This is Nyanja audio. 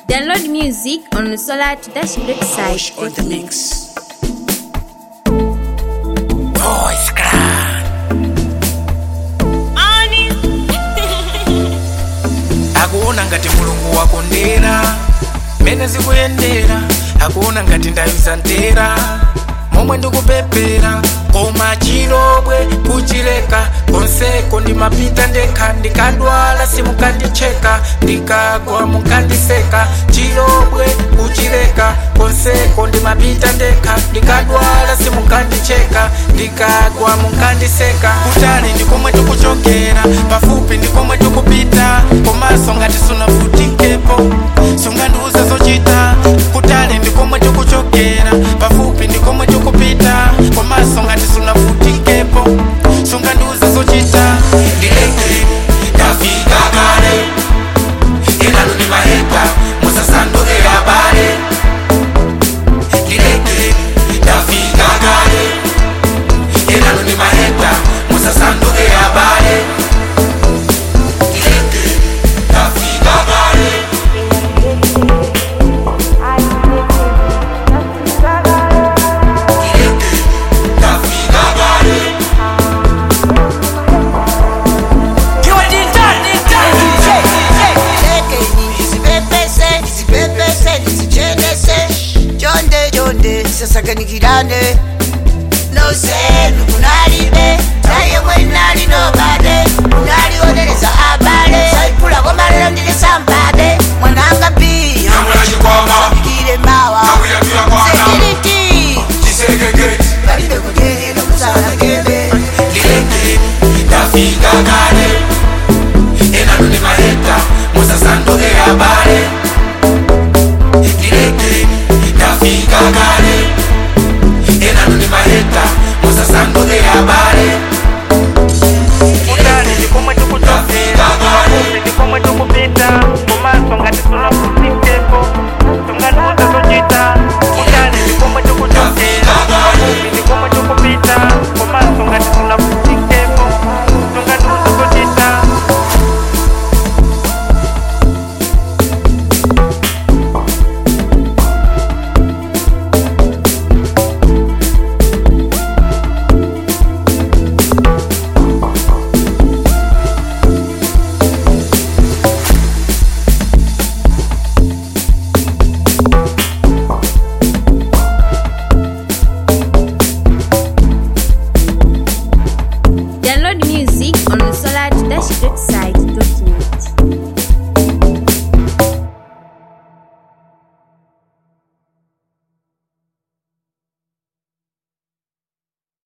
Download music on the Solar to Dash Push on the website. mix. Voice crack. akuona ngati mulungu wakondera mene zikuyendera akuona ngati ndayuza ntera momwe ndikupepera koma chilobwe kuchileka konseko ndimapita ndekha ndikadwala simukandicheka ndikagwa mukandiseka chilobwe kuchileka konseko ndimapita ndekha ndikadwala simukandicheka ndikagwa mukandiseka kutali ndikomwe tikuchokera pafupi ndikomwe tikupita komaso ngati sunavutikepo sungandiuza zochita kutali ndikomwe tikuchokera pafupi ndikomwe tikupita komaso ngati sunavutikepo sungandiuza zochita ndileke ndafika kale inanu ni maheta musasanduke habari ndileke ndafika kale inanu ni maheta musasanduke habari ndileke ndafika kale ndileke ndafika kale ndizipepese ndizipepese ndizichenese chonde chonde sasakanikirane nosenu kunalibe tayemwe nali nobade kunalionereza abale saipulako malero ndilisambabe mwananga pia ikile mawa sekiriti balibe kujerera musalagebe ndileke ndafika kale enano ni maheta musasanduke habari